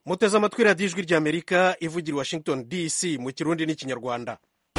muteze amatwi radiyo ijwi ry'amerika ivugira i washington dc mu kirundi n'ikinyarwanda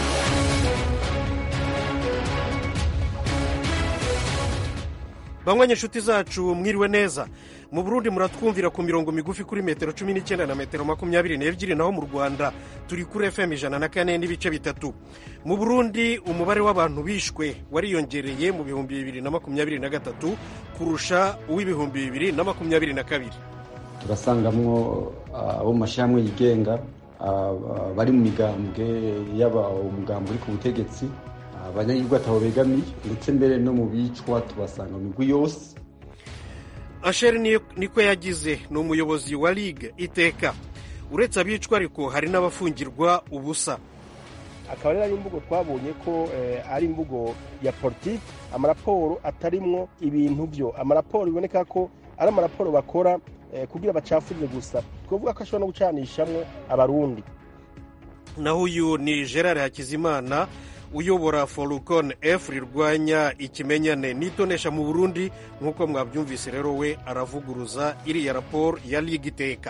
banywa inshuti zacu mwiriwe neza mu burundi muratwumvira ku mirongo migufi kuri metero cumi n'icyenda na metero makumyabiri n'ebyiri naho mu rwanda turi kuri fm ijana na kane n'ibice bitatu mu burundi umubare w'abantu bishwe wariyongereye mu bihumbi bibiri na makumyabiri na gatatu kurusha uw'ibihumbi bibiri na makumyabiri na kabiri turasangamwo abo mu mashyirahamwe yigenga bari mu migambwe yaba umugambwe uri ku butegetsi abanyagihugu atabo begamiye ndetse mbere no mu bicwa tubasanga mu migwi yose asheri niko yagize ni umuyobozi wa ligue iteka uretse abicwa ariko hari n'abafungirwa ubusa akaba rero ari imvugo twabonye ko ari imvugo ya politiki amaraporo atarimwo ibintu byo amaraporo biboneka ko ari amaraporo bakora kugira bacafurire gusa twavuga ko ashobora no gucanishamwo abarundi naho uyu ni gerard hakizimana uyobora forukone efu rirwanya ikimenyane n'itonesha mu burundi nk'uko mwabyumvise rero we aravuguruza iriya raporo ya ligue iteka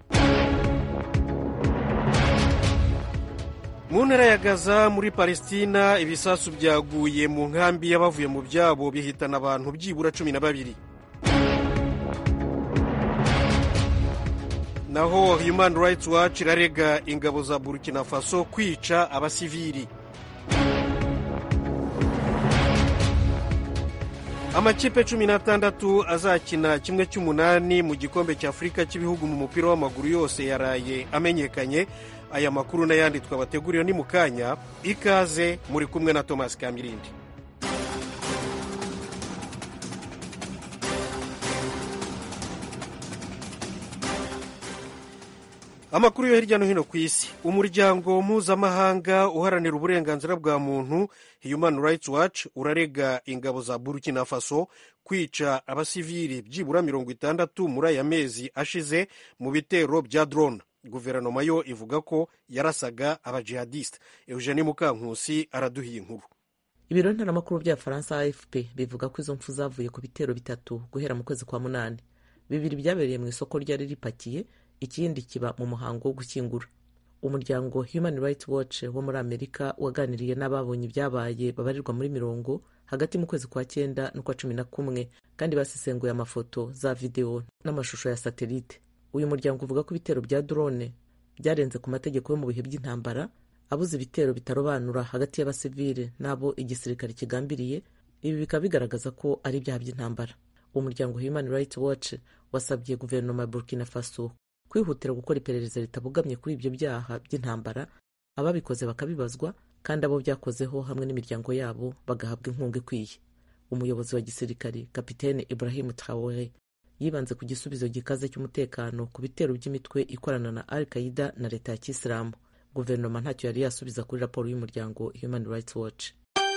mu ntara ya gaza muri palestina ibisasu byaguye mu nkambi y'abavuye mu byabo bihitana abantu byibura cumi na babiri naho human rights watch irarega ingabo za burkina faso kwica abasivili amakipe cumi n'atandatu azakina kimwe cy'umunani mu gikombe cya afurika cy'ibihugu mu mupira w'amaguru yose yaraye amenyekanye aya makuru n'ayandi twabateguriye ni mu kanya ikaze muri kumwe na thomas kamirindi amakuru yo hirya no hino ku isi umuryango mpuzamahanga uharanira uburenganzira bwa muntu human rights watch urarega ingabo za burkina faso kwica abasivili byibura mirongo itandatu muri aya mezi ashize mu bitero bya drone guverinoma yo ivuga ko yarasaga abajihadiste eugenie mukankusi araduhiye inkuru ibiro ntaramakuru bya faransa afp bivuga ko izo mfu zavuye ku bitero bitatu guhera mu kwezi kwa munani bibiri byabereye mu isoko ryari ripakiye ikindi kiba mu muhango wo gushyingura umuryango human rights watch wo muri amerika waganiriye n'ababonye ibyabaye babarirwa muri mirongo hagati mu kwezi kwa cyenda n'ukwa cumi na kumwe kandi basesenguye amafoto za videwo n'amashusho ya satelite uyu muryango uvuga ko ibitero bya drone byarenze ku mategeko yo mu bihe by'intambara abuze ibitero bitarobanura hagati y'abasivile n'abo igisirikare kigambiriye ibi bikaba bigaragaza ko ari ibyaha by'intambara umuryango human rights watch wasabye guverinoma ya burkina faso kwihutira gukora iperereza ritabogamye kuri ibyo byaha by'intambara ababikoze bakabibazwa kandi abo byakozeho hamwe n'imiryango yabo bagahabwa inkunga ikwiye umuyobozi wa gisirikari kapitene ibrahim traore yibanze ku gisubizo gikaze cy'umutekano ku bitero by'imitwe ikorana na al qaida na leta ya kisilamu guverinoma ntacyo yari yasubiza kuri raporo y'umuryango human rights watch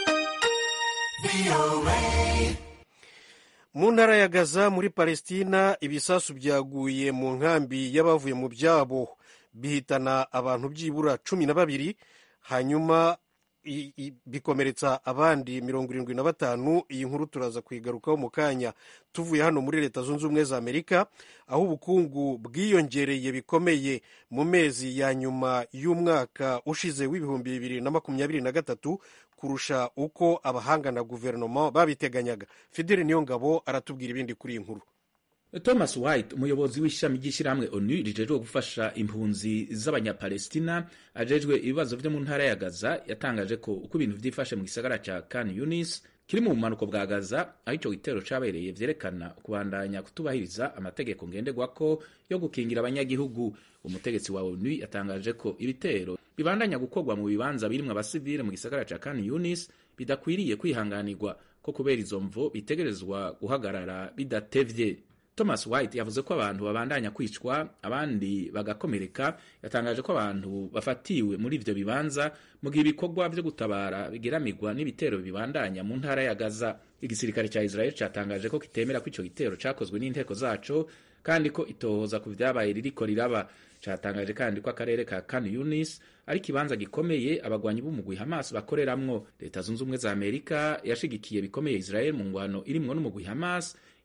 mu ntara ya gaza muri palestina ibisasu byaguye mu nkambi y'abavuye mu byabo bihitana abantu byibura cumi na babiri hanyuma bikomeretsa abandi mirongo irindwi na batanu iyi nkuru turaza kuyigarukaho mu kanya tuvuye hano muri leta zunze ubumwe za amerika aho ubukungu bwiyongereye bikomeye mu mezi ya nyuma y'umwaka ushize w'ibihumbi bibiri na makumyabiri na gatatu kurusha uko abahanga na guverinoma babiteganyaga fideli niyo ngabo aratubwira ibindi kuri iyi nkuru thomas white umuyobozi w'ishami ry'ishyirahamwe onu rijejwe gufasha impunzi z'abanyapalestina ajejwe ibibazo byo mu ntara ya gaza yatangaje ko uko ibintu byifashe mu gisagara cya kan yunis kiri mu bumanuko bwa gaza aho icyo gitero cyabereye vyerekana kubandanya kutubahiriza amategeko ngenderwako yo gukingira abanyagihugu umutegetsi wa onu yatangaje ko ibitero bibandanya gukorwa mu bibanza birimwo abasivile mu gisagara cya kan yunis bidakwiriye kwihanganirwa ko kubera izo mvo bitegerezwa guhagarara bidatevye thomas white yavuze ko abantu babandanya kwicwa abandi bagakomereka yatangaje ko abantu bafatiwe muri ivyo bibanza mu gihe ibikorwa vyo gutabara bigeramirwa n'ibitero bibandanya mu ntara ya gaza igisirikare ca israel catangaje ko kitemera ko ico gitero cakozwe n'inteko zaco kandi ko itohoza ku vyabaye ririko riraba catangaje kandi ko akarere ka kan yunis ari ikibanza gikomeye abagwanyi b'umugwi hamas bakoreramwo leta zunze ubumwe za amerika yashigikiye bikomeye israel mu ngwano irimwo n'umugwi hamas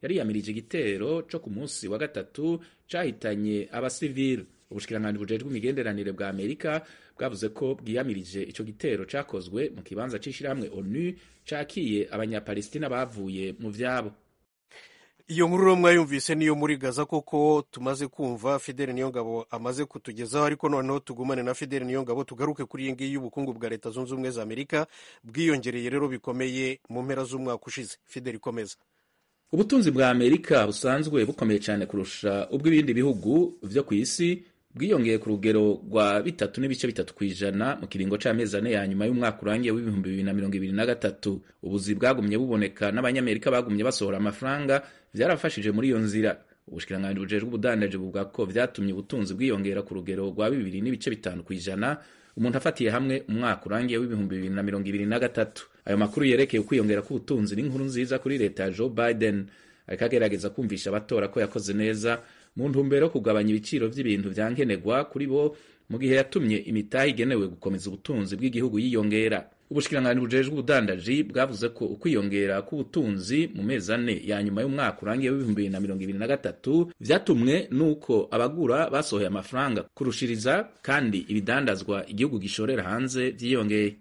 yari yamirije igitero co ku munsi wa gatatu cahitanye abasivili ubushikiranganji bujejwe imigenderanire bwa amerika bwavuze ko bwiyamirije ico gitero cakozwe mu kibanza c'ishirahamwe onu cakiye abanyapalestina bavuye mu vyabo iyo nkuru rero mwayumvise niyo muri gaza koko tumaze kumva fideli niyongabo amaze kutugezaho ariko noneho tugumane na fideli niyongabo tugaruke kuri iyi ngiyi y'ubukungu bwa leta zunze ubumwe za amerika bwiyongereye rero bikomeye mu mpera z'umwaka ushize fideli ikomeza ubutunzi bwa amerika busanzwe bukomeye cyane kurusha ubw'ibindi bihugu vyo ku isi bwiyongeye ku rugero rwa bitatu n'ibice bitatu ku ijana mu kiringo c'amezi ane ya nyuma y'umwaka urangiye w'ibihumbi bibiri na mirongo ibiri na gatatu ubuzi bwagumye buboneka n'abanyamerika bagumye basohora amafaranga vyarafashije muri iyo nzira ubushikiranganji bujejwe ubudandaji buvuga ko vyatumye ubutunzi bwiyongera ku rugero rwa bibiri n'ibice bitanu ku ijana umuntu afatiye hamwe umwaka urangiye w'ibihumbi bibiri na mirongo ibiri na gatatu ayo makuru yerekeye ukwiyongera k'ubutunzi n'inkuru nziza kuri leta ya joe biden ariko agerageza kumvisha abatora ko yakoze neza mu ntumbero yo kugabanya ibiciro vy'ibintu vya nkenerwa kuri bo mu gihe yatumye imitahe igenewe gukomeza ubutunzi bw'igihugu yiyongera ubushikiranganji bujejwe ubudandaji bwavuze ko ukwiyongera k'ubutunzi mu mezi ane ya nyuma y'umwaka urangiye w'ibihumbi bibiri na mirongo ibiri na gatatu vyatumwe n'uko abagura basohoye amafaranga kurushiriza kandi ibidandazwa igihugu gishorera hanze vyiyongeye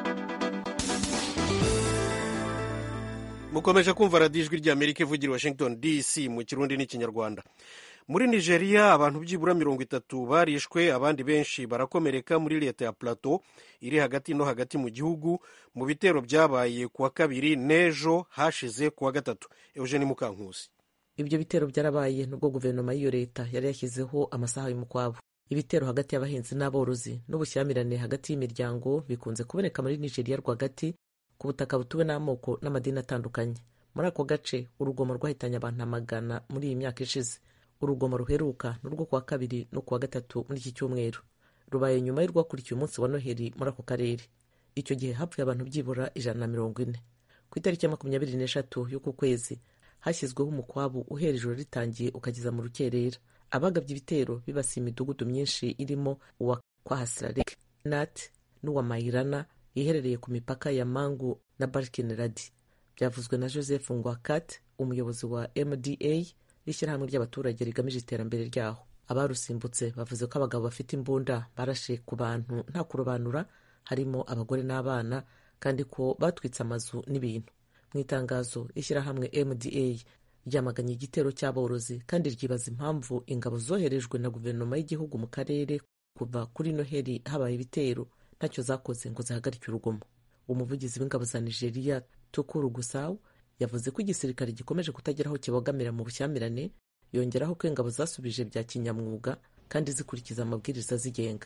mukomeje kumva radiyo ijwi rya amerika ivugira washington dc mu kirundi n'ikinyarwanda muri nigeria abantu byibura mirongo itatu barishwe abandi benshi barakomereka muri leta ya plateau iri hagati no hagati mu gihugu mu bitero byabaye kuwa kabiri n'ejo hashize kuwa gatatu eugene mukankusi ibyo bitero byarabaye nubwo guverinoma y'iyo leta yari yashyizeho amasaha y'umukwabo ibitero hagati y'abahinzi n'aborozi n'ubushyamirane hagati y'imiryango bikunze kuboneka muri nigeria rwagati ku butaka butuwe n'amoko n'amadini atandukanye muri ako gace urugomo rwahitanye abantu amagana muri iyi myaka ishize urugomo ruheruka ni urwo kuwa kabiri no kuwa gatatu muri iki cyumweru rubaye nyuma y'urwakurikiye umunsi wa noheli muri ako karere icyo gihe hapfuye abantu byibura ijana na mirongo ine ku itariki ya makumyabiri n'eshatu y'uku kwezi hashyizweho umukwabu uhera ijoro ritangiye ukageza mu rukerera abagabye ibitero bibasiye imidugudu myinshi irimo uwa kwahasirarek nat n'uwa mayirana iherereye ku mipaka ya mangu na barkin radi byavuzwe na joseph ngwakat umuyobozi wa mda n'ishyirahamwe ry'abaturage rigamije iterambere ryaho abarusimbutse bavuze ko abagabo bafite imbunda barashe ku bantu nta kurobanura harimo abagore n'abana kandi ko batwitse amazu n'ibintu mu itangazo ishyirahamwe mda ryamaganye igitero cy'aborozi kandi ryibaza impamvu ingabo zoherejwe na guverinoma y'igihugu mu karere kuva kuri noheli habaye ibitero ntacyo zakoze ngo zihagarike urugomo umuvugizi w'ingabo za nigeria tukuru gusawu yavuze ko igisirikare gikomeje kutagira aho kibogamira mu bushyamirane yongeraho ko ingabo zasubije bya kinyamwuga kandi zikurikiza amabwiriza zigenga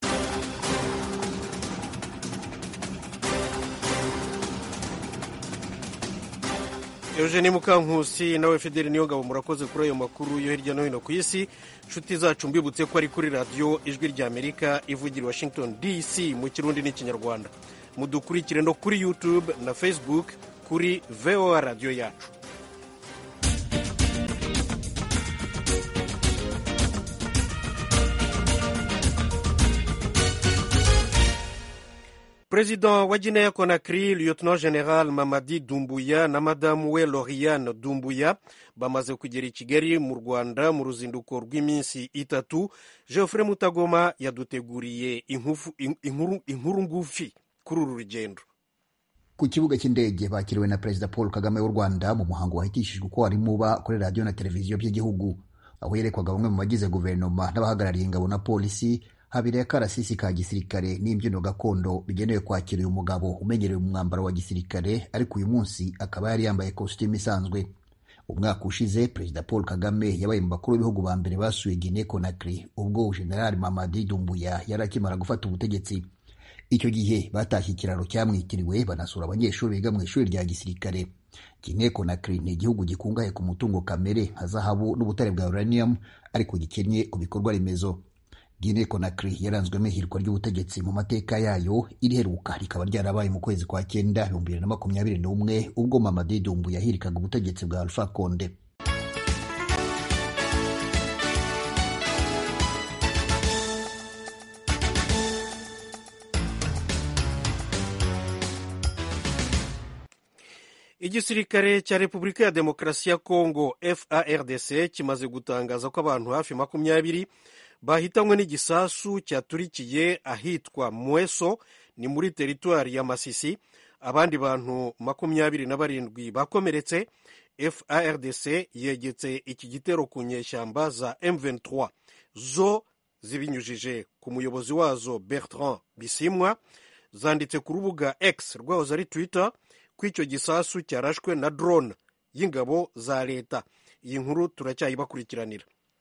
eugene mukankusi nawe fideli niyo ngabo murakoze kuri ayo makuru yo hirya no hino ku isi inshuti zacu mbibutse ko ari kuri radiyo ijwi rya amerika ivugira washington dc mu kirundi n'ikinyarwanda mudukurikire no kuri youtube na facebook kuri voa radiyo yacu perezida wa guinea conakry lieutenant general mamadi dumbuya na madamu we loriane dumbuya bamaze kugera i kigali mu rwanda mu ruzinduko rw'iminsi itatu geoffrey mutagoma yaduteguriye inkuru ngufi kuri uru rugendo ku kibuga cy'indege bakiriwe na perezida paul kagame w'u rwanda mu muhango wahitishijwe uko wari muba kuri radiyo na televiziyo by'igihugu aho yerekwaga bamwe mu bagize guverinoma n'abahagarariye ingabo na polisi habereye akarasisi ka gisirikare n'imbyino gakondo bigenewe kwakira uyu mugabo umenyerewe mu mwambaro wa gisirikare ariko uyu munsi akaba yari yambaye kositimu isanzwe umwaka ushize perezida paul kagame yabaye mu bakuru b'ibihugu ba mbere basuye guinea conakry ubwo generali mamadi dumbuya yari akimara gufata ubutegetsi icyo gihe batashye ikiraro cyamwitiriwe banasura abanyeshuri biga mu ishuri rya gisirikare guinea conakry ni igihugu gikungahaye ku mutungo kamere nka zahabu n'ubutare bwa uranium ariko gikennye ku bikorwa remezo Guinea Conakry yaranzwemo ihirwa ry'ubutegetsi mu mateka yayo iriheruka rikaba ryarabaye mu kwezi kwa cyenda ibihumbi bibiri na makumyabiri n'umwe ubwo Mamadi Dumbu yahirikaga ubutegetsi bwa Alpha Conde igisirikare cya repubulika ya demokarasi ya kongo fardc kimaze gutangaza ko abantu hafi makumyabiri bahitanywe n'igisasu cyaturikiye ahitwa mweso ni muri teritwari ya masisi abandi bantu makumyabiri na barindwi bakomeretse fardc yegetse iki gitero ku nyeshyamba za m23 zo zibinyujije ku muyobozi wazo bertrand bisimwa zanditse ku rubuga x rwahoze ari twitter ko icyo gisasu cyarashwe na drone y'ingabo za leta iyi nkuru turacyayibakurikiranira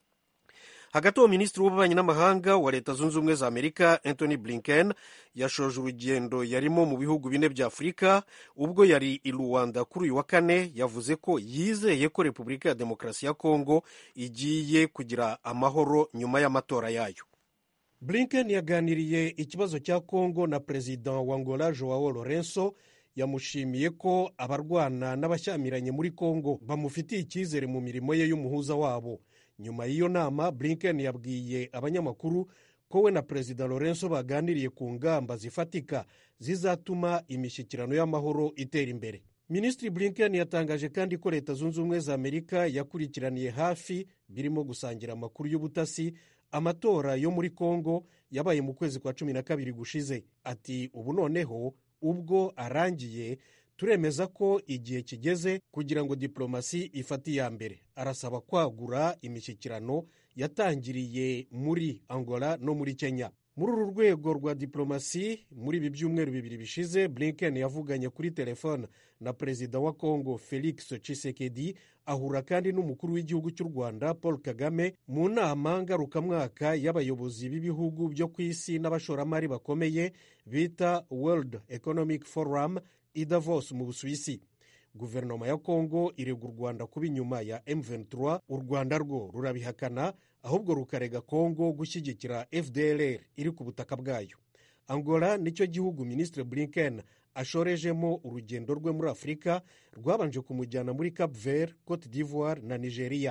hagati aho minisitiri w'ububanyi n'amahanga wa leta zunze ubumwe za amerika anthony blinken yashoje urugendo yarimo mu bihugu bine bya afurika ubwo yari i rwanda kuri uyu wa kane yavuze ko yizeye ko repubulika ya demokarasi ya kongo igiye kugira amahoro nyuma y'amatora yayo blinken yaganiriye ikibazo cya kongo na perezida wa angola joao lorenzo yamushimiye ko abarwana n'abashyamiranye muri kongo bamufitiye icyizere mu mirimo ye y'umuhuza wabo nyuma y'iyo nama blinken yabwiye abanyamakuru ko we na perezida lorenzo baganiriye ku ngamba zifatika zizatuma imishyikirano y'amahoro itera imbere minisitiri blinken yatangaje kandi ko leta zunze ubumwe za amerika yakurikiraniye hafi birimo gusangira amakuru y'ubutasi amatora yo muri kongo yabaye mu kwezi kwa cumi na kabiri gushize ati ubu noneho ubwo arangiye turemeza ko igihe kigeze kugira ngo diplomasi ifate iya mbere arasaba kwagura imishyikirano yatangiriye muri angola no muri kenya muri uru rwego rwa diplomasi muri ibi byumweru bibiri bishize blinken yavuganye kuri telefone na perezida wa congo felix tshisekedi ahura kandi n'umukuru w'igihugu cy'u rwanda paul kagame mu nama ngarukamwaka y'abayobozi b'ibihugu byo ku isi n'abashoramari bakomeye bita world economic forum i davos mu busuwisi guverinoma ya kongo irega u rwanda kuba inyuma ya m23 u rwanda rwo rurabihakana ahubwo rukarega kongo gushyigikira fdlr iri ku butaka bwayo angola nicyo gihugu minisitiri blinken ashorejemo urugendo rwe muri afurika rwabanje kumujyana muri cap vert cote d'ivoire na nigeria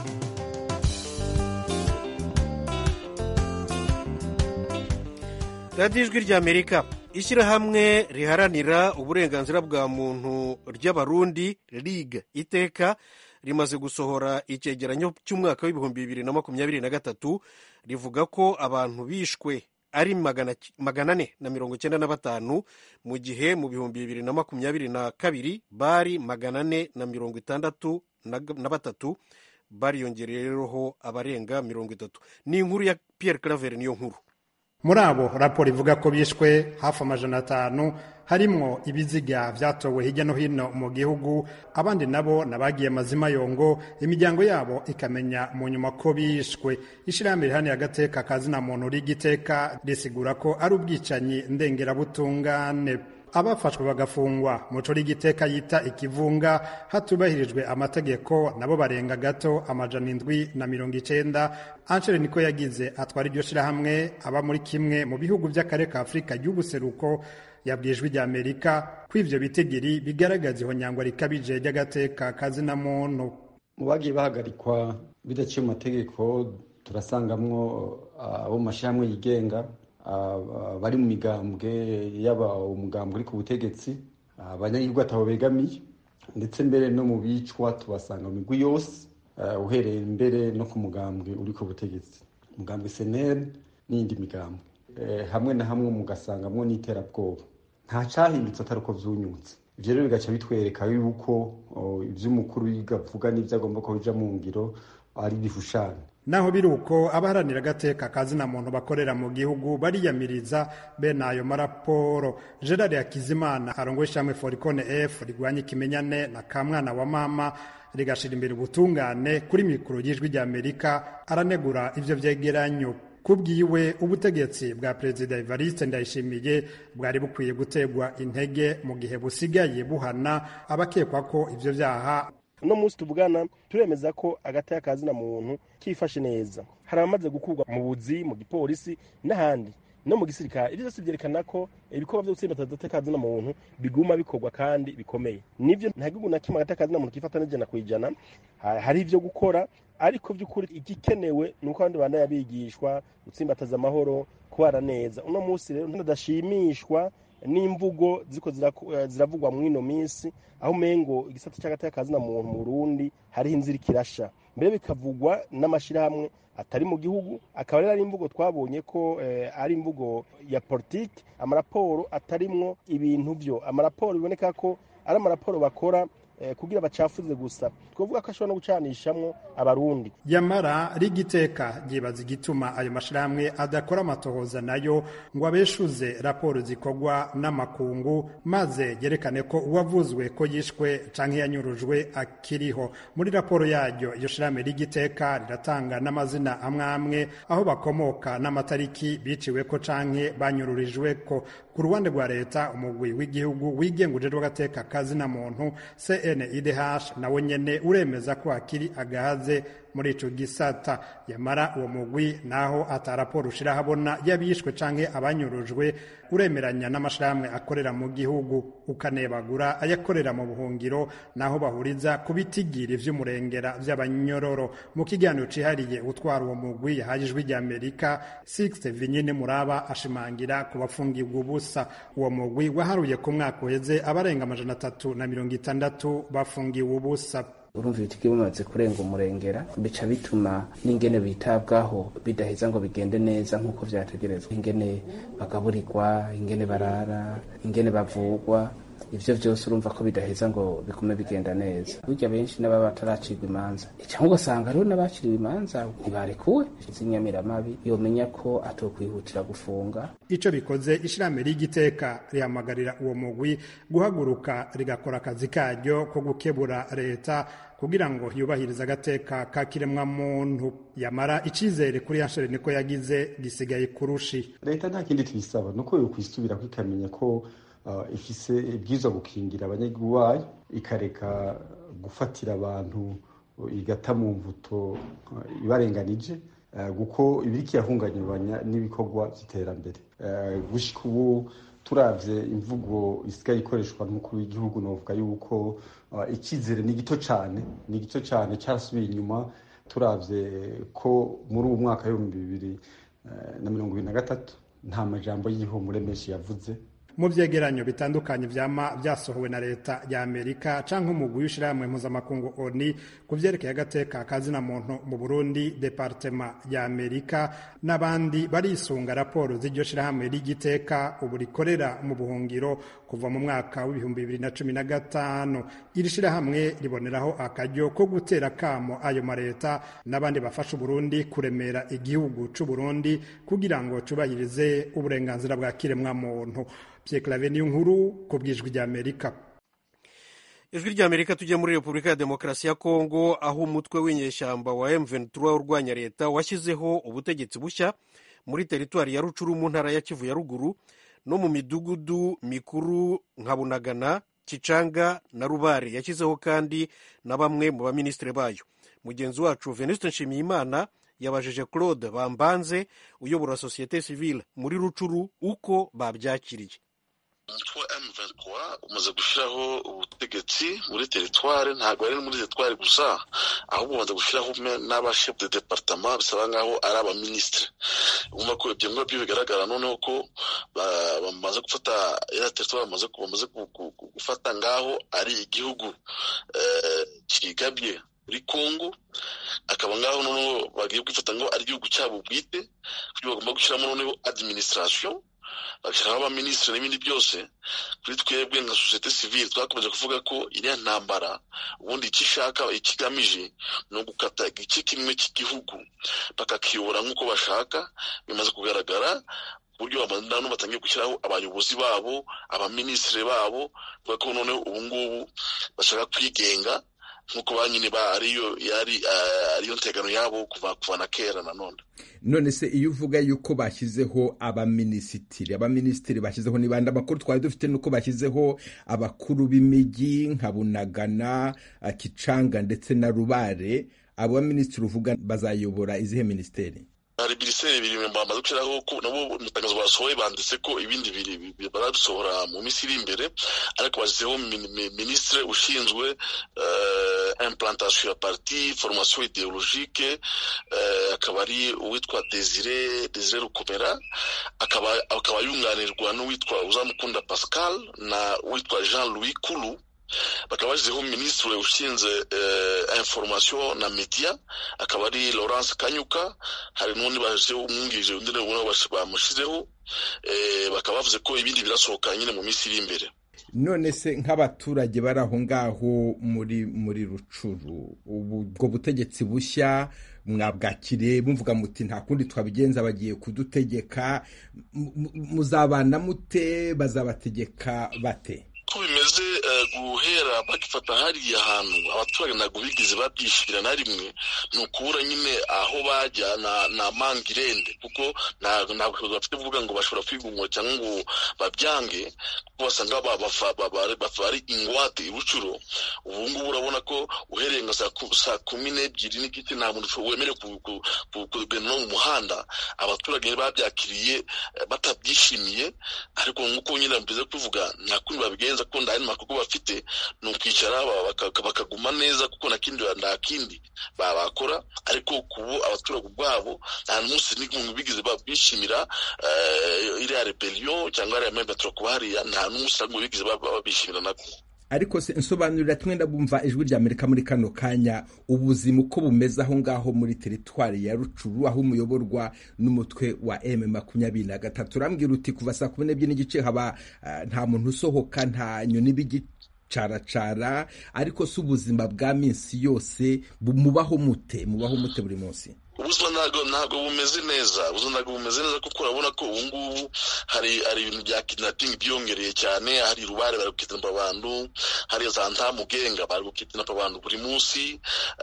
radiyo ijwi ry'amerika ishyirahamwe riharanira uburenganzira bwa muntu ry'abarundi rig iteka rimaze gusohora icyegeranyo cy'umwaka w'ibihumbi bibiri na makumyabiri na gatatu rivuga ko abantu bishwe ari magana ane na mirongo icyenda na batanu mu gihe mu bihumbi bibiri na makumyabiri na kabiri bari magana ane na mirongo itandatu na batatu bariyongereyeho abarenga mirongo itatu ni inkuru ya Pierre Claver niyo nkuru muri abo raporo ivuga ko bishwe hafi amajana atanu harimwo ibiziga byatowe hirya no hino mu gihugu abandi nabo nabagiye mazima yongo imiryango yabo ikamenya mu nyuma ko bishwe ishyirahamwe rihaniye agateka kazina muntu rigiteka risigura ko ari ubwicanyi ndengerabutungane abafashwe bagafungwa muco rigiteka yita ikivunga hatubahirijwe amategeko nabo barenga gato amajana indwi na mirongo icenda anchere niko yagize atwara iryo shirahamwe aba muri kimwe mu bihugu by'akarere ka afurika y'ubuseruko yabwijwe rya amerika ko ivyo bitigiri bigaragaza ihonyangwa rikabije ry'agateka kazina muntu mu bagiye bahagarikwa bidaciye mu mategeko turasangamwo abo mu mashirahamwe yigenga bari mu migambwe yaba umugambwe uri ku butegetsi abanyagihugu atabo begamiye ndetse mbere no mu bicwa tubasanga mu migwi yose uhereye mbere no ku mugambwe uri ku butegetsi umugambwe seneri n'iyindi migambwe hamwe na hamwe mugasangamwo n'iterabwoba nta cyahindutse atari uko vyunyutse ivyo rero bigaca bitwereka yuko ivy'umukuru avuga n'ivyo agomba ko bija mu ngiro ari bihushane naho biri uko abaharanira agateka kazina muntu bakorera mu gihugu bariyamiriza bene ayo maraporo gerard hakizimana arongoye ishamwe forikone f rigwanya ikimenyane na kamwana wa mama rigashira imbere ubutungane kuri mikoro y'ijwi rya amerika aranegura ivyo vyegeranyo kubwiwe ubutegetsi bwa perezida evariste ndayishimiye bwari bukwiye gutegwa intege mu gihe busigaye buhana abakekwa ko ivyo vyaha uno munsi tuvugana turemeza ko agataya kazina muntu kifashe neza hari abamaze gukurwa mu buzi mu gipolisi n'ahandi no mu gisirikare ibyo byose byerekana ko ibikorwa byo gutsinda agataya kazina muntu biguma bikorwa kandi bikomeye nibyo nta gihugu na kimwe agataya kazina muntu kifata n'ijana ku ijana hari ibyo gukora ariko by'ukuri igikenewe ni uko abandi bana yabigishwa gutsimbataza amahoro kubara neza uno munsi rero ndadashimishwa n'imvugo ziko ziravugwa muri ino minsi aho umengo igisata cy'agateka muntu mu Burundi hariho inzira ikirasha mbere bikavugwa n'amashyirahamwe atari mu gihugu akaba rero ari imvugo twabonye ko ari imvugo ya politiki amaraporo atarimwo ibintu byo amaraporo biboneka ko ari amaraporo bakora kugira bacafuze gusa twavuga ko ashobora no gucanishamwo abarundi yamara rigiteka ryibaza igituma ayo mashirahamwe adakora amatohoza nayo ngo abeshuze raporo zikorwa n'amakungu maze yerekane ko uwavuzwe ko yishwe canke yanyurujwe akiriho muri raporo yaryo iyo shirahamwe rigiteka riratanga n'amazina amwe amwe aho bakomoka n'amatariki biciweko canke banyururijweko ku ruhande rwa leta umugwi w'igihugu wigenga ujejwe agateka kazina muntu CNIDH nawe nyene uremeza ko hakiri agahaze muri ico gisata yamara uwo mugwi naho ata raporo ushira habona yabishwe canke abanyurujwe uremeranya n'amashirahamwe akorera mu gihugu ukanebagura ayakorera mu buhungiro naho bahuriza ku bitigiri vy'umurengera vy'abanyororo mu kiganiro cihariye utwara uwo mugwi yahaye ijwi rya amerika sixte vinyine muraba ashimangira ku bafungirwa ubusa uwo mugwi waharuye ku mwaka uheze abarenga amajana atatu na mirongo itandatu bafungiwe ubusa urumva ibitigi bimaze kurenga umurengera bica bituma n'ingene bitabwaho bidaheza ngo bigende neza nk'uko vyategerezwa ingene bagaburirwa ingene barara ingene bavugwa ivyo vyose urumva ko bidaheza ngo bigume bigenda neza burya benshi n'ababa bataracirwa imanza cyangwa ugasanga rero n'abaciriwe imanza ntibarekuwe z'inyamiramabi yomenya ko atokwihutira gufunga ico bikoze ishirahamwe ry'igiteka rihamagarira uwo mugwi guhaguruka rigakora akazi karyo ko gukebura leta kugira ngo yubahirize agateka ka kiremwa muntu yamara icizere kuri yanshere niko yagize gisigaye kurushi leta nta kindi tuyisaba nuko yokwisubirako ikamenya ko uh, ifise ibwirizwa gukingira abanyagihugu bayo ikareka gufatira abantu igata mu mvuto uh, ibarenganije kuko ibiriko irahungabanya n'ibikorwa by'iterambere gushika ubu turavye imvugo isigaye ikoreshwa n'umukuru w'igihugu novuga yuko icyizere ni gito cyane ni gito cyane cyarasubiye inyuma turavye ko muri uwo mwaka w'ibihumbi bibiri na mirongo ibiri na gatatu nta majambo y'ihumure menshi yavuze mu vyegeranyo bitandukanye vyama vyasohowe na leta ya Amerika canke umugwi w'ishirahamwe mpuzamakungu ONU ku vyerekeye agateka kazina muntu mu Burundi departema ya Amerika n'abandi barisunga raporo z'iryo shirahamwe ry'igiteka ubu rikorera mu buhungiro kuva mu mwaka w'ibihumbi bibiri na cumi na gatanu iri shirahamwe riboneraho akaryo ko gutera kamo ayo mareta n'abandi bafasha Uburundi kuremera igihugu c'Uburundi kugira ngo cubahirize uburenganzira bwa kiremwa muntu Pierre Claver niyo nkuru ku bwijwi rya Amerika ijwi rya amerika tujya muri repubulika ya demokarasi ya kongo aho umutwe w'inyeshyamba wa m23 urwanya leta washyizeho ubutegetsi bushya muri teritwari ya rucuru mu ntara ya kivu ya ruguru no mu midugudu mikuru nka bunagana kicanga na rubare yashyizeho kandi na bamwe mu baminisitiri bayo mugenzi wacu venuste nshimiyimana yabajije claude bambanze uyobora sosiyete sivile muri rucuru uko babyakiriye umutwe wa M23 umaze gushyiraho ubutegetsi muri teritware ntabwo ari muri teritware gusa ahubwo umaze gushyiraho n'abashef de departement bisaba nkaho ari abaminisitiri umva ko ibyo ngibyo bigaragara noneho ko bamaze gufata iriya teritware bamaze gufata ngaho ari igihugu kigabye muri congo akaba ngaho noneho bagiye kwifata ngo ari igihugu cyabo bwite kuburyo bagomba gushyiramo noneho administration bagashyiraho abaminisitiri n'ibindi byose kuri twebwe nka sosiyete sivile twakomeje kuvuga ko iriya ntambara ubundi icyo ishaka ikigamije ni ugukata igice kimwe cy'igihugu bakakiyobora nk'uko bashaka bimaze kugaragara uburyo nano batangiye gushyiraho abayobozi babo abaminisitiri babo kubera ko noneho ubu ngubu bashaka kwigenga nk'uko ba nyine ariyo yari ariyo ntegano yabo kuva kuva na kera nanone none se iyo uvuga yuko bashyizeho abaminisitiri abaminisitiri bashyizeho ni bande amakuru twari dufite nuko bashyizeho abakuru b'imijyi nka bunagana kicanga ndetse na rubare abo baminisitiri uvuga bazayobora izihe minisiteri hari minisiteri bibiri bamaze gushyiraho ko nabo mu itangazo basohoye banditse ko ibindi bibiri barabisohora mu minsi iri imbere ariko bashyizeho minisitiri ushinzwe implantation ya parti formation ideologique akaba ari uwitwa desire desire rukomera akaba akaba yunganirwa n'uwitwa uzamukunda pascal na uwitwa jean louis kulu bakaba bashyizeho minisitiri ushinzwe information na media akaba ari laurence kanyuka hari n'undi bashyizeho umwungirije undi nabo bamushyizeho bakaba bavuze ko ibindi birasohoka nyine mu minsi iri imbere none se nk'abaturage bari aho ngaho muri muri rucuru ubwo butegetsi bushya mwabwakire bumvuga muti nta kundi twabigenza bagiye kudutegeka muzabana mute bazabategeka bate ko bimeze guhera bagifata hariya hantu abaturage ntabwo bigeze babyishyira na rimwe ni ukubura nyine aho bajya na mangirende kuko ntabwo bushobozi bafite kuvuga ngo bashobora kwigumura cyangwa ngo babyange kuko basanga bari ingwate ibucuro ubu ngubu urabona ko uhereye nka saa kumi n'ebyiri n'igice nta muntu wemerewe kugenda no mu muhanda abaturage babyakiriye batabyishimiye ariko nk'uko nyine mbize kuvuga nta kundi babigenza ko nta makuru bafite ni ukwicara bakaguma neza kuko nta kindi nta kindi bakora ariko kubu abaturage ubwabo nta munsi n'umwe bigeze bishimira iriya rebellion cyangwa iriya membaturo kuba hariya nta n'umunsi n'umwe bigeze babishimira nako ariko se nsobanurira twenda bumva ijwi rya amerika muri kano kanya ubuzima uko bumeze aho ngaho muri teritwari ya rucuru aho umuyoborwa n'umutwe wa m makumyabiri na gatatu urambwira uti kuva saa kumi n'ebyiri n'igice haba nta muntu usohoka nta nyoni b'igicaracara ariko si ubuzima bwa minsi yose mubaho mute mubaho mute buri munsi ubuzima ntabwo ntabwo bumeze neza ubuzima ntabwo bumeze neza kuko urabona ko ubu ngubu hari hari ibintu bya kidnapping byiyongereye cyane hari rubare bari gukitinapa abantu hariya za ntamugenga bari gukitinapa abantu buri munsi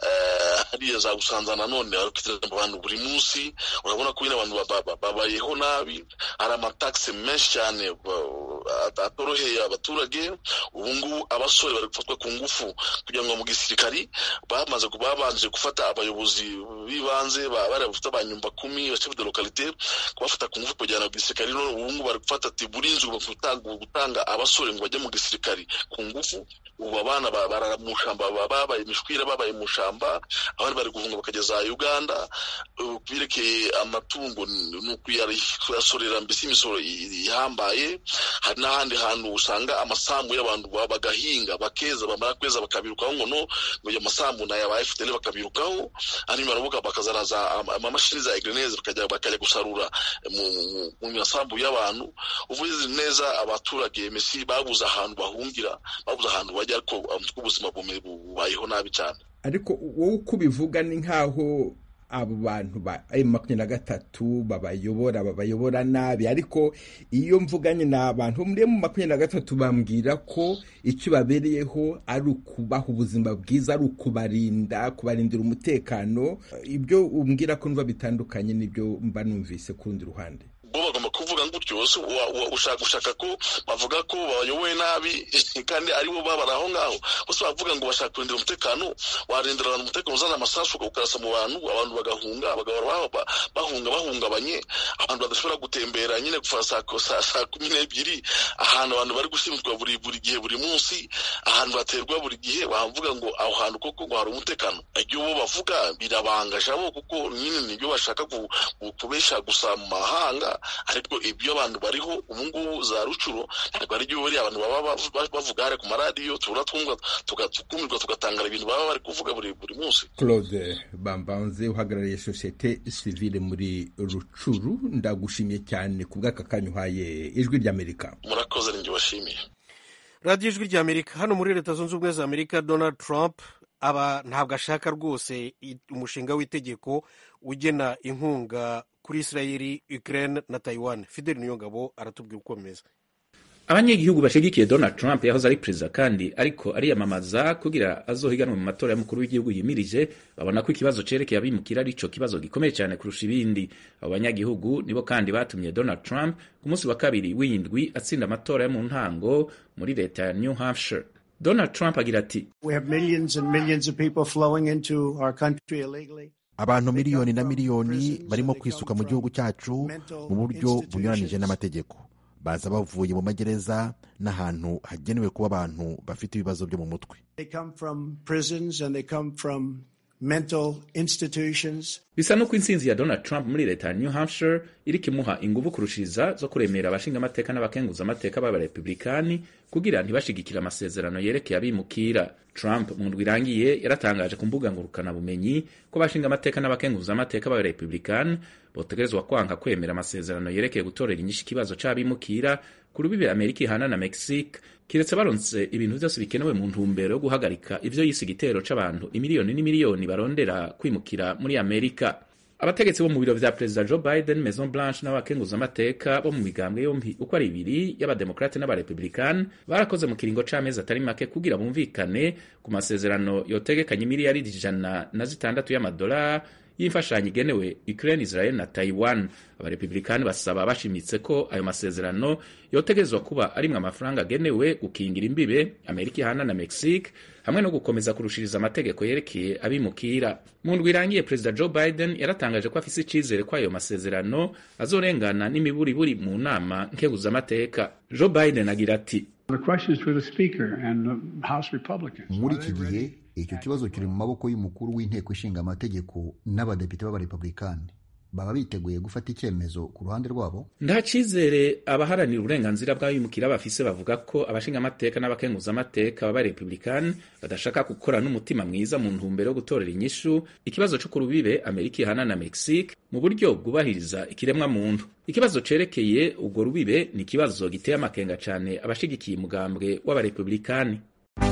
hariya za gusanza nanone bari gukitinapa abantu buri munsi urabona ko nyine abantu babayeho nabi hari amatakisi menshi cyane atoroheye abaturage ubu ngubu abasore bari gufatwa ku ngufu kugira ngo mu gisirikari bamaze babanje gufata abayobozi b'ibanze bari bafite abanyumba kumi chef de localité kubafata ku ngufu kujyana mu gisirikari none ubu ngubu bari gufata ati burinzi gutanga abasore ngo bajye mu gisirikari ku ngufu ubu abana barara mu shamba babaye imishwira babaye mu shamba abandi bari guhunga bakajya za uganda birekeye amatungo ni ukuyasorera mbese imisoro ihambaye hari n'ahandi hantu usanga amasambu y'abantu bagahinga bakeza bamara kweza bakabirukaho ngo no ngo ayo masambu ni aya ba fpr bakabirukaho hanyuma baravuga bakazana za amamashini za egreneze bakajya bakajya gusarura mu masambu y'abantu uvuze neza abaturage mesi babuze ahantu bahungira babuze ahantu bajya ariko ubuzima bubayeho nabi cyane ariko wowe uko ubivuga ni nk'aho abo bantu ba makumyabiri na gatatu babayobora babayobora nabi ariko iyo mvuganye ni abantu muri mu makumyabiri na gatatu bambwira ko icyo babereyeho ari ukubaha ubuzima bwiza ari ukubarinda kubarindira umutekano ibyo umbwira ko numva bitandukanye n'ibyo mba numvise ku rundi ruhande bo bagomba kuvuga gutyo ushaka gushaka ko bavuga ko bayoboye nabi kandi aribo babara aho ngaho bose bavuga ngo bashaka kurindira umutekano warindira abantu umutekano uzana amasasu ukarasa mu bantu abantu bagahunga bagahora bahunga bahungabanye abantu badashobora gutembera nyine kuva saa kumi n'ebyiri ahantu abantu bari gushimirwa buri buri gihe buri munsi ahantu baterwa buri gihe bavuga ngo aho hantu koko ngo hari umutekano ibyo bo bavuga birabangaje abo kuko nyine nibyo bashaka kubesha gusa mu mahanga ariko ibyo abantu bariho ubu ngubu za rucuro ntabwo ari byo buriya abantu baba bavuga hari ku maradiyo tubura twumva tukumirwa tugatangara ibintu baba bari kuvuga buri buri munsi claude bambanze uhagarariye sosiyete sivile muri rucuru ndagushimiye cyane ku bw'aka kanya uhaye ijwi ry'amerika murakoze ninjye washimiye radiyo ijwi ry'amerika hano muri leta zunze ubumwe za amerika donald trump aba ntabwo ashaka rwose umushinga w'itegeko ugena inkunga kuri israeli ukraine na taiwan fidel niyongabo aratubwira uko bimeze abanyagihugu bashigikiye donald trump yahoze ari perezida kandi ariko ariyamamaza kugira azohiganwe mu matora y'umukuru w'igihugu yimirije babona ko ikibazo cerekeye abimukira ari cyo kibazo gikomeye cyane kurusha ibindi abo banyagihugu nibo kandi batumye donald trump ku munsi wa kabiri w'indwi atsinda amatora yo mu ntango muri leta ya new hampshire donald trump agira ati abantu miliyoni na miliyoni barimo kwisuka mu gihugu cyacu mu buryo bunyuranije n'amategeko baza bavuye mu magereza n'ahantu hagenewe kuba abantu bafite ibibazo byo mu mutwe bisa n'uko intsinzi ya donald trump muri leta ya new hampshire iriko imuha inguvu kurushiriza zo kuremera abashingamateka n'abakenguzamateka b'abarepublikani kugira ntibashigikire amasezerano yerekeye abimukira trump mu ndwi irangiye yaratangaje ku mbuga ngurukanabumenyi ko abashingamateka n'abakenguzamateka b'abarepublikani botegerezwa kwanga kwemera amasezerano yerekeye gutorera inyishu ikibazo c'abimukira ku rubibe amerika ihana na mexique kiretse baronse ibintu vyose bikenewe mu ntumbero yo guhagarika ivyo yise igitero c'abantu imiliyoni n'imiliyoni barondera kwimukira muri amerika abategetsi bo mu biro vya perezida joe biden maison blanche n'abakenguzamateka bo mu migambwe yompi uko ari ibiri y'abademokrate n'abarepublikani barakoze mu kiringo c'amezi atari make kugira bumvikane ku masezerano yotegekanya imiliyaridi ijana na zitandatu y'amadolari y'imfashanyo igenewe Ukraine, Israel na Taiwan. Abarepublikani basaba bashimitse ko ayo masezerano yotegerezwa kuba arimwe amafaranga agenewe gukingira imbibe Amerika ihana na Mexique hamwe no gukomeza kurushiriza amategeko yerekeye abimukira. Mu ndwi irangiye Perezida Joe Biden yaratangaje ko afise icizere ko ayo masezerano azorengana n'imiburiburi mu nama nkeguzamateka. Joe Biden agira ati muri iki gihe icyo kibazo kiri mu maboko y'umukuru w'inteko ishinga amategeko n'abadepite b'abarepublikani baba biteguye gufata icyemezo ku ruhande rwabo nta cyizere abaharanira uburenganzira bw'abimukira bafise bavuga ko abashingamateka n'abakenguzamateka b'abarepublikani badashaka gukora n'umutima mwiza mu ntumbero yo gutorera inyishu ikibazo cyo ku rubibe amerika ihana na mexique mu buryo bwubahiriza ikiremwa muntu ikibazo cerekeye ubwo rubibe ni ikibazo giteye amakenga cyane abashigikiye umugambwe w'abarepublikani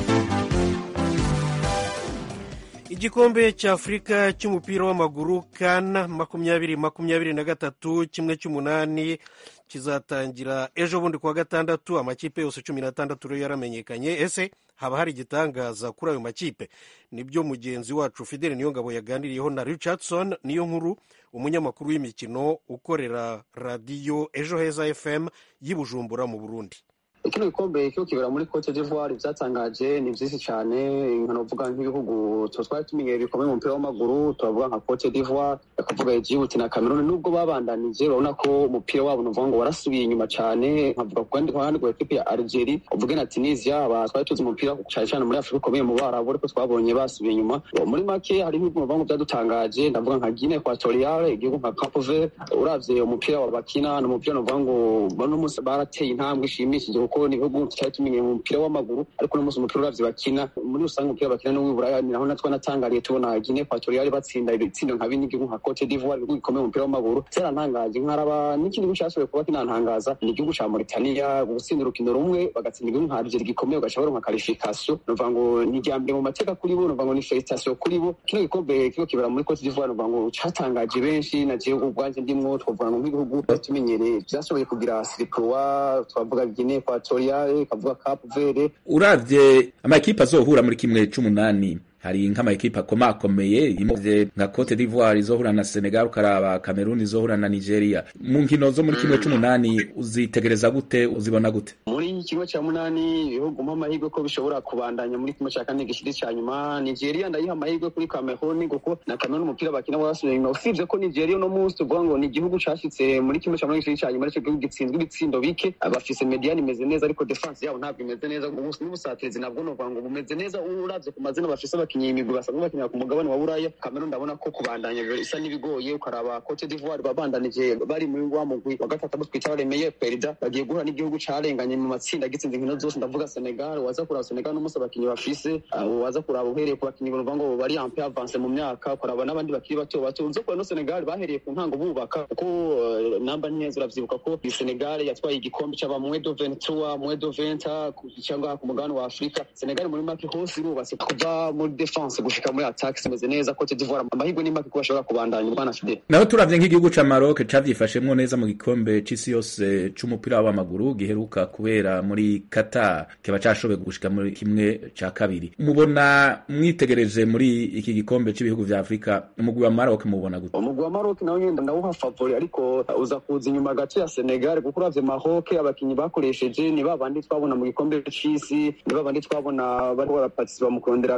igikombe cy'afurika cy'umupira w'amaguru kan makumyabiri makumyabiri na gatatu kimwe cy'umunani kizatangira ejo bundi kuwa gatandatu amakipe yose cumi n'atandatu rero yaramenyekanye ese haba hari igitangaza kuri ayo makipe nibyo mugenzi wacu fidele niyongabo yaganiriyeho na richardson niyo nkuru umunyamakuru w'imikino ukorera radiyo ejo heza fm y'i bujumbura mu burundi kino gikombe cyo kibera muri Cote d'Ivoire byatangaje ni byinshi cyane nkanavuga nk'ibihugu twari tumenyereye bikomeye mu mupira w'amaguru turavuga nka Cote d'Ivoire akavuga Egypt na Cameroon nubwo babandanije urabona ko umupira wabo nuvuga ngo warasubiye inyuma cyane nkavuga ku kandi ruhande rwa equipe ya Algeria uvuge na Tunisia aba twari tuzi umupira cyane cyane muri Afurika ukomeye mu Barabu ariko twabonye basubiye inyuma muri make hari ibihugu nuvuga ngo byadutangaje ndavuga nka Guinea Equatoriale igihugu nka Cape Verde uravye umupira wa bakina n'umupira nuvuga ngo bano munsi barateye intambwe ishimishije kuko ni ibihugu tutari tumenye mu mupira w'amaguru ariko uno munsi umupira uravye bakina muri rusange umupira bakina no w'iburaya ni naho natwe natangariye tubona Guinea Equatoriale batsinda ibitsindo nka bine igihugu nka Cote d'Ivoire ibihugu bikomeye mu mupira w'amaguru cyarantangaje nkaraba n'ikindi gihugu cyashoboye kuba kinantangaza ni igihugu ca Mauritania gutsinda urukino rumwe bagatsinda igihugu nka Algeria gikomeye ugaca baronka qualification nuvuga ngo ni irya mbere mu mateka kuri bo nuvuga ngo ni felicitation kuri bo kino gikombe kiko kibera muri Cote d'Ivoire nuvuga ngo catangaje benshi na jewe ubwanje ndimwo twavuga ngo nk'ibihugu tumenyereye byashoboye kugira sirikroa twavuga Guinea Equatoriale kavuga Cape Verde uravye amakipe azohura muri kimwe c'umunani hari nk'amakipe akomakomeye imuvye nka Cote d'Ivoire izohura na Senegal ukaraba Cameroon izohura na Nigeria mu nkino zo muri kimwe c'umunani uzitegereza gute uzibona gute muri kimwe cya munani ibihugu mpa amahirwe ko bishobora kubandanya muri kimwe cya kane gishiri cya nyuma Nigeria ndayiha amahirwe kuri Cameroon kuko na Cameroon umupira bakina warasubiye inyuma usibye ko Nigeria uno munsi tuvuga ngo ni igihugu cashitse muri kimwe cya munani gishiri cya nyuma aricyo gihugu gitsinzwe ibitsindo bike bafise mediane imeze neza ariko defense yabo ntabwo imeze neza n'ubusatirizi nabwo novuga ngo bumeze neza uravye ku mazina bafise abakinnyi imigwi basanzwe bakinira ku mugabane wa buraya Cameroon ndabona ko kubandanya isa n'ibigoye ukaraba Cote d'Ivoire babandanije bari muri wa mugwi wa gatatu abo twita remeye perida bagiye guhura n'igihugu carenganye mu matsinda gitsinze inkino zose ndavuga Senegal waza kuraba Senegal n'umunsi abakinnyi bafise waza kuraba uhereye ku bakinnyi bavuga ngo bari un peu avance mu myaka ukaraba n'abandi bakiri bato bato uzo kubona Senegal bahereye ku ntango bubaka kuko namba neza uravyibuka ko Senegal yatwaye igikombe c'aba mwedo 23 mwedo 20 cyangwa ku mugabane wa Afrika Senegal muri make hose irubatse kuva muri defense gushika muri attack simeze neza Cote d'Ivoire amahirwe ni make ko bashobora kubandanya bwana Fidel naho turavye nk'igihugu ca Maroc cavyifashemwo neza mu gikombe c'isi yose c'umupira w'amaguru giheruka kubera muri Qatar kiba cashoboye gushika muri kimwe ca kabiri mubona mwitegereje muri iki gikombe c'ibihugu vya Afrika umugwi wa Maroc mubona gute umugwi wa Maroc nawo nyenda ndawuha favori ariko uza kuza inyuma gace ya Senegal kuko uravye Maroc abakinyi bakoresheje ni babandi twabona mu gikombe c'isi ni babandi twabona bariko baraparticipa mu kurondera qualification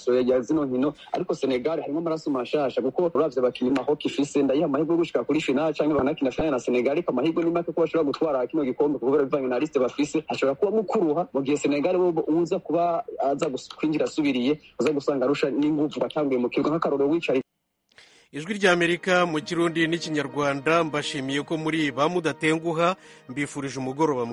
generasiyo ya zino nkino ariko senegal harimo amaraso mashasha kuko uravye abakinnyi mahoki ifise ndayiha amahirwe yo gushika kuri finale canke banakina finale na senegal ariko amahirwe ni make ko bashobora gutwara kino gikombe kubera bivanye na liste bafise hashobora kuba mukuruha mu gihe senegal we uza kuba aza kwinjira asubiriye uza gusanga arusha n'inguvu batanguye mu kibuga nk'akarorero wicaye ijwi ry'amerika mu kirundi n'ikinyarwanda mbashimiye ko muri ba mudatenguha mbifurije umugoroba